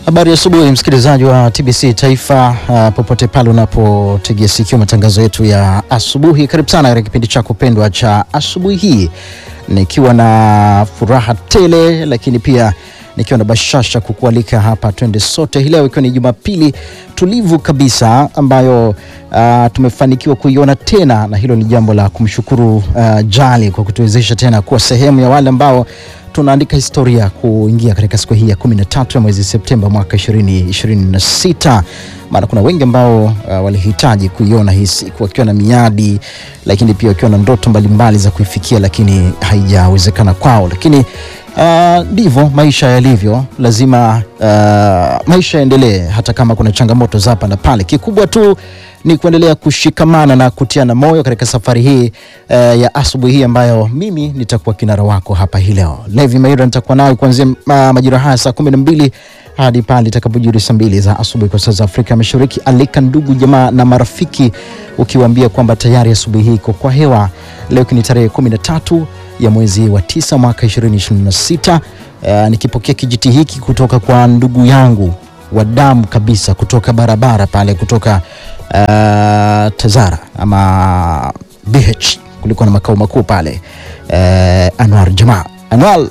Habari ya asubuhi msikilizaji wa TBC Taifa, uh, popote pale unapotegea sikio matangazo yetu ya asubuhi, karibu sana katika kipindi chako pendwa cha asubuhi hii, nikiwa na furaha tele, lakini pia nikiwa na bashasha kukualika hapa twende sote hii leo, ikiwa ni Jumapili tulivu kabisa ambayo uh, tumefanikiwa kuiona tena, na hilo ni jambo la kumshukuru uh, Jali kwa kutuwezesha tena kuwa sehemu ya wale ambao tunaandika historia kuingia katika siku hii ya 13 ya mwezi Septemba mwaka 2026. Maana kuna wengi ambao uh, walihitaji kuiona hii siku wakiwa na miadi, lakini pia wakiwa na ndoto mbalimbali za kuifikia, lakini haijawezekana kwao. Lakini ndivyo uh, maisha yalivyo, lazima uh, maisha yaendelee hata kama kuna changamoto za hapa na pale. Kikubwa tu ni kuendelea kushikamana na kutiana moyo katika safari hii uh, ya asubuhi hii ambayo mimi nitakuwa kinara wako hapa hii leo. Levi Maira nitakuwa nayo kuanzia uh, majira haya saa kumi na mbili hadi pale itakapojiri saa mbili za asubuhi kwa saa za Afrika Mashariki. Alika ndugu jamaa na marafiki, ukiwaambia kwamba tayari asubuhi hii iko kwa hewa. Leo ni tarehe kumi na tatu ya mwezi wa tisa mwaka 2026. Uh, nikipokea kijiti hiki kutoka kwa ndugu yangu wa damu kabisa kutoka barabara pale kutoka uh, Tazara ama BH kulikuwa na makao makuu pale uh, Anwar Jamaa. Anwar,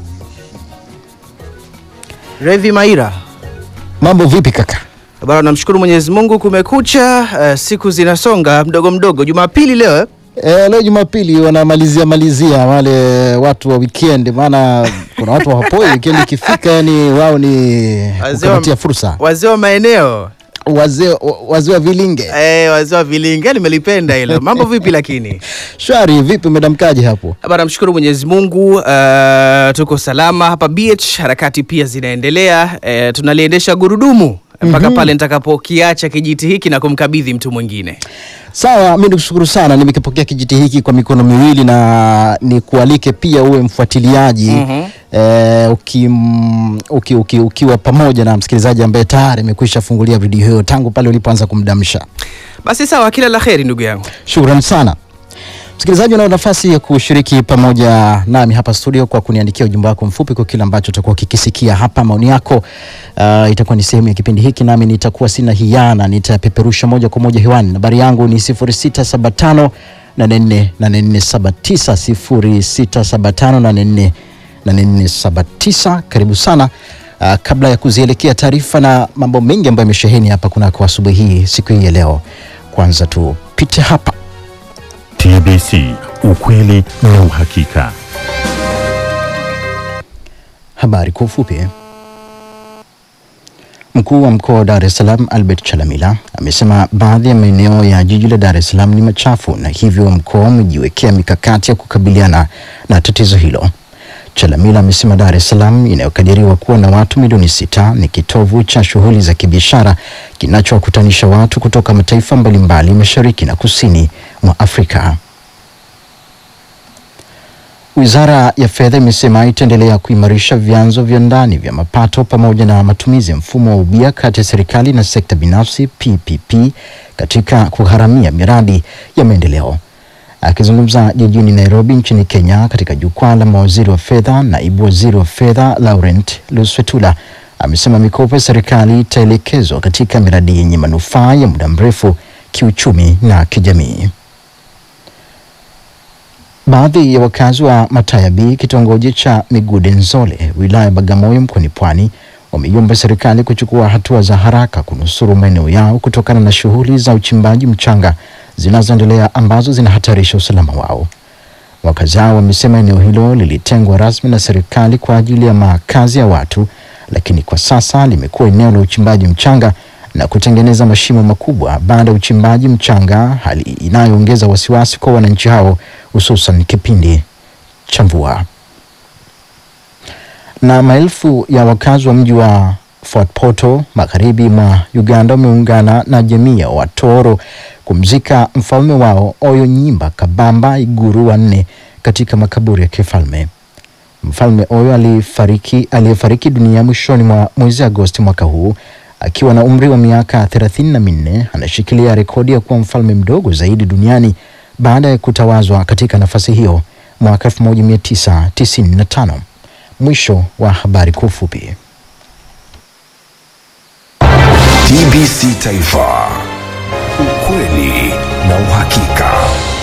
Revi Maira, mambo vipi kaka? bwana, namshukuru Mwenyezi Mungu, kumekucha. Uh, siku zinasonga mdogo mdogo. Jumapili leo eh? E, leo Jumapili wanamalizia malizia wale watu wa weekend, maana kuna watu hawapoi weekend ikifika, yani wao ni Wazee wa- kupatia fursa wazee wa maeneo wazee wazee wa vilinge. eh, wazee wa vilinge, nimelipenda hilo. Mambo vipi lakini? Shwari, vipi umedamkaje hapo? Bwana, namshukuru Mwenyezi Mungu, uh, tuko salama hapa BH, harakati pia zinaendelea. Uh, tunaliendesha gurudumu mpaka pale nitakapokiacha kijiti hiki na kumkabidhi mtu mwingine. Sawa, mi nikushukuru sana, nimekipokea kijiti hiki kwa mikono miwili na nikualike pia uwe mfuatiliaji Mhm. eh, uki, uki, uki, ukiwa pamoja na msikilizaji ambaye tayari amekwisha fungulia video hiyo tangu pale ulipoanza kumdamsha. Basi sawa, kila la heri ndugu yangu. Shukrani sana msikilizaji, unao nafasi ya kushiriki pamoja nami hapa studio kwa kuniandikia ujumbe wako mfupi kwa kile ambacho utakuwa ukikisikia hapa. Maoni yako uh, itakuwa ni sehemu ya kipindi hiki, nami nitakuwa sina hiana, nitapeperusha moja kwa moja hewani. Nambari yangu ni 0675 8479 0675 Karibu sana. Uh, kabla ya kuzielekea taarifa na mambo mengi ambayo yamesheheni hapa kunako asubuhi hii siku hii ya leo, kwanza tupite hapa TBC, ukweli na uhakika. Habari kwa ufupi. Mkuu wa mkoa wa Dar es Salaam Albert Chalamila amesema baadhi ya maeneo ya jiji la Dar es Salaam ni machafu na hivyo mkoa umejiwekea mikakati ya kukabiliana na tatizo hilo. Chalamila amesema Dar es Salaam inayokadiriwa kuwa na watu milioni sita ni kitovu cha shughuli za kibiashara kinachowakutanisha watu kutoka mataifa mbalimbali mashariki na kusini mwa Afrika. Wizara ya Fedha imesema itaendelea kuimarisha vyanzo vya ndani vya mapato pamoja na matumizi ya mfumo wa ubia kati ya serikali na sekta binafsi PPP katika kugharamia miradi ya maendeleo. Akizungumza jijini Nairobi nchini Kenya katika jukwaa la mawaziri wa fedha, naibu waziri wa fedha Laurent Luswetula amesema mikopo ya serikali itaelekezwa katika miradi yenye manufaa ya muda mrefu kiuchumi na kijamii. Baadhi ya wakazi wa Mataya B kitongoji cha Migude Nzole wilaya ya Bagamoyo mkoani Pwani wameiomba serikali kuchukua hatua za haraka kunusuru maeneo yao kutokana na shughuli za uchimbaji mchanga zinazoendelea ambazo zinahatarisha usalama wao. Wakazi hao wamesema eneo hilo lilitengwa rasmi na serikali kwa ajili ya makazi ya watu, lakini kwa sasa limekuwa eneo la uchimbaji mchanga na kutengeneza mashimo makubwa baada ya uchimbaji mchanga, hali inayoongeza wasiwasi kwa wananchi hao hususan kipindi cha mvua. Na maelfu ya wakazi wa mji wa Fort Portal magharibi mwa Uganda wameungana na jamii ya Watoro kumzika mfalme wao Oyo Nyimba Kabamba Iguru wa nne katika makaburi ya kifalme. Mfalme Oyo alifariki aliyefariki dunia mwishoni mwa mwezi Agosti mwaka huu akiwa na umri wa miaka thelathini na minne anashikilia rekodi ya kuwa mfalme mdogo zaidi duniani baada ya kutawazwa katika nafasi hiyo mwaka 1995. Mwisho wa habari kwa ufupi. TBC Taifa, ukweli na uhakika.